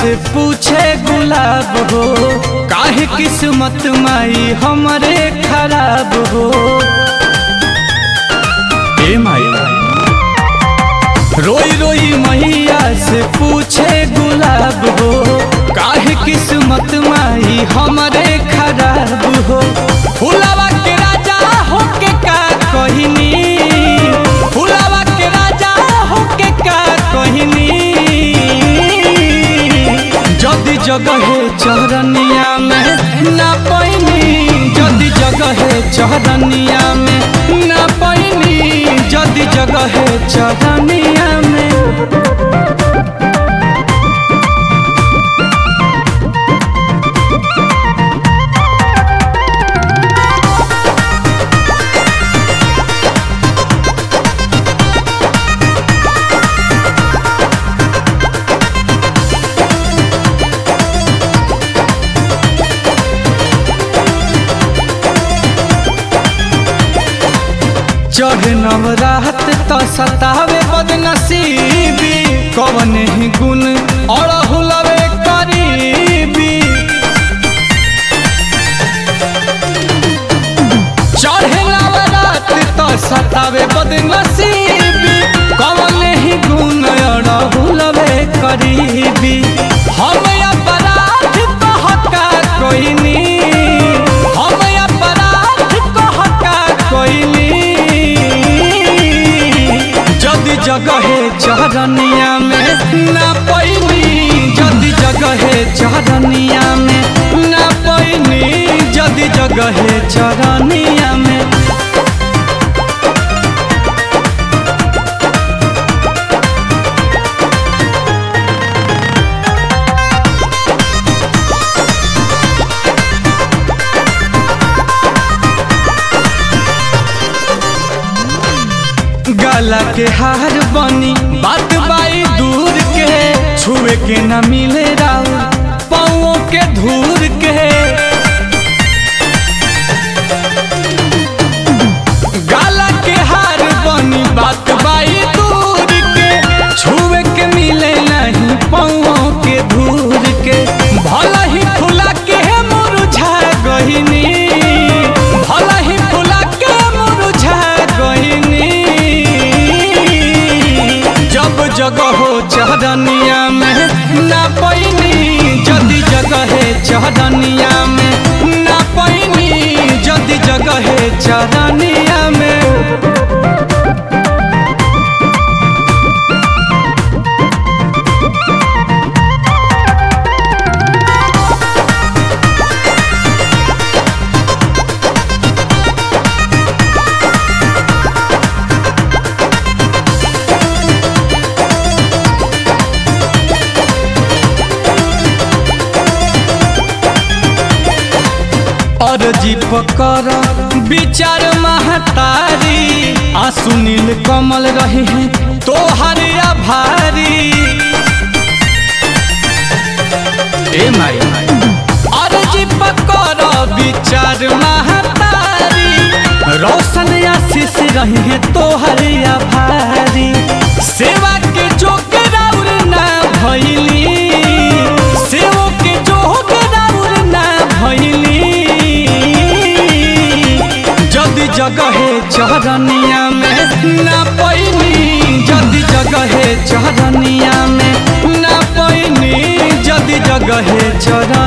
से पूछे गुलाब हो काहे किस्मत माई हमरे खराब हो ए माई रोई रोई मैया से पूछे गुलाब हो काहे किस्मत माई हमरे खराब हो फुलावा के राजा हो के का कहनी फुलावा के राजा हो के का कहनी जदि जगह चरनिया में ना पैनी जदि जगह चरनिया में ना पैनी जदि जगह चरनिया में चढ़ नवरात तो सतावे बदनसीबी कवन ही गुण और हुलवे करीबी चढ़े नवरात तो सतावे बदनसीबी कवन ही गुण और हुलवे करीबी हम अपराध कहका कोइनी हम अपराध कहका कोइनी जदि जगह चरनिया में ना पैनी जदि जगह चरनिया में ना पैनी जदि जगह चरनिया में गला के हार बनी बात बाई दूर के छुए के न मिले राउ पाओ के धूर के गला के हार बनी बात बाई दूर के छुए के मिले नहीं पाओ के धूर के भला ही फुला के मुरझा गहिनी भला ही फुला के मुरझा गहिनी जब जगह हो चहदनिया में ना पैनी जदि जगह चहदनिया में ना पैनी जदि जगह चहदनिया में अरजी पकर विचार महतारी आ सुनील कमल रहे हैं तोहर आभारी ए माई अरजी पकर विचार महतारी रोशन आशीष रहे हैं तोहर आभारी सेवा के जोग राउर ना भइली सेवो के जोग राउर ना भइली जदि जगह चरनिया में ना पैनी जदि जगह चरनिया में ना पैनी जदि जगह चर